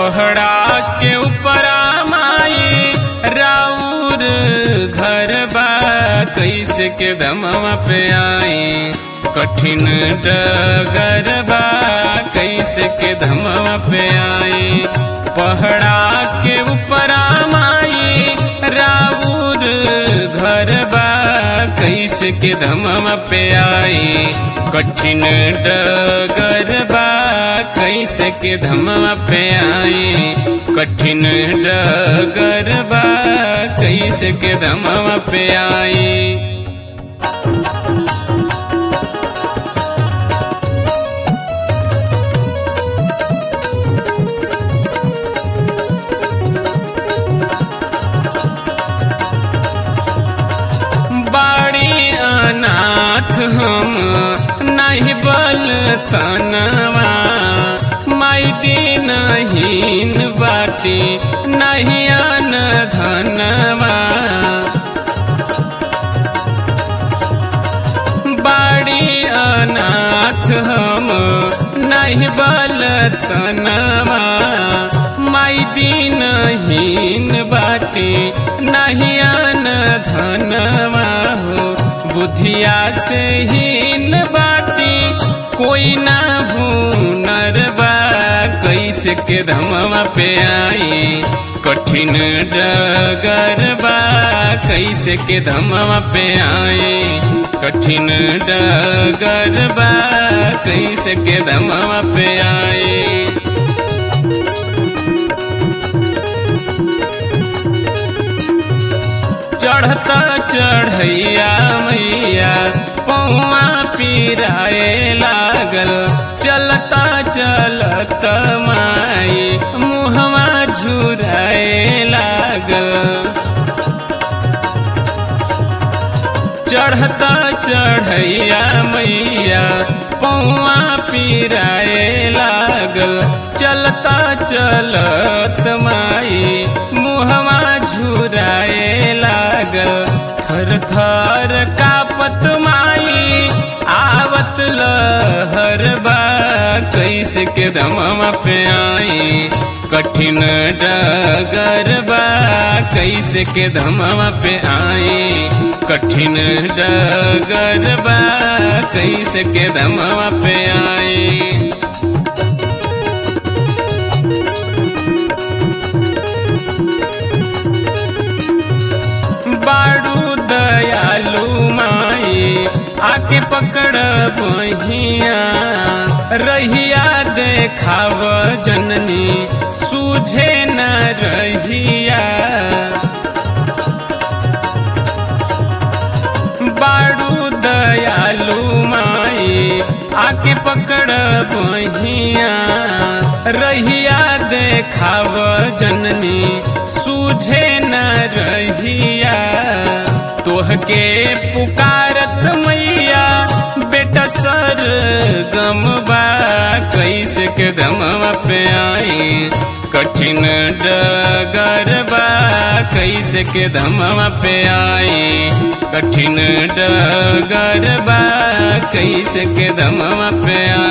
पहड़ा के ऊपरा माई राउर घर बा कैसे के दमवा पे आई कठिन डगर बा कैसे के धमवा पे आई पहड़ा के ऊपरा माई राउर घर बा कैसे के धमवा पे आई कठिन डगर बा कैसे के धमवा पे आई कठिन डगर बा कैसे के धमवा पे आई बाड़ी अनाथ हम नहीं बल तनवा माई दीनहीन बाटी नहीं अन धनवा बाड़ी अनाथ हम नहीं बल तनवा माई दीनहीन बाटी नहीं अन धनवा हो बुधिया से हीन बाटी कोई ना भूनर बा कैसे के धमवा पे आई कठिन डगर बा कैसे के धमवा पे आई कठिन डगर बा कैसे के धमवा पे आई चढ़ता चढ़ैया मैया पौआ पिराए लागल चलता चलत माई मुहवा झुराए लागल चढ़ता चढ़ैया मैया पौआ पिराए लागल चलता चलत माई मुहवा झुराए लागल थर थर कापत माई आवत लहर बा कैसे के दमवा पे आई कठिन डगर बा कैसे के धमवा पे आई कठिन डगर बा कैसे के धमवा पे आई बाड़ू दयालु माई आके पकड़ बहिया रहिया देखाव जननी सूझे न रहिया बाड़ू दयालु माई आके पकड़ बहिया रहिया देखाव जननी सूझे न रहिया तोहके पुकारत मैया बेटा सर गम बा कैसे के दमवा पे आई कठिन डगर बा कैसे के धमवा पे आई कठिन डगर बा कैसे के धमवा पे आई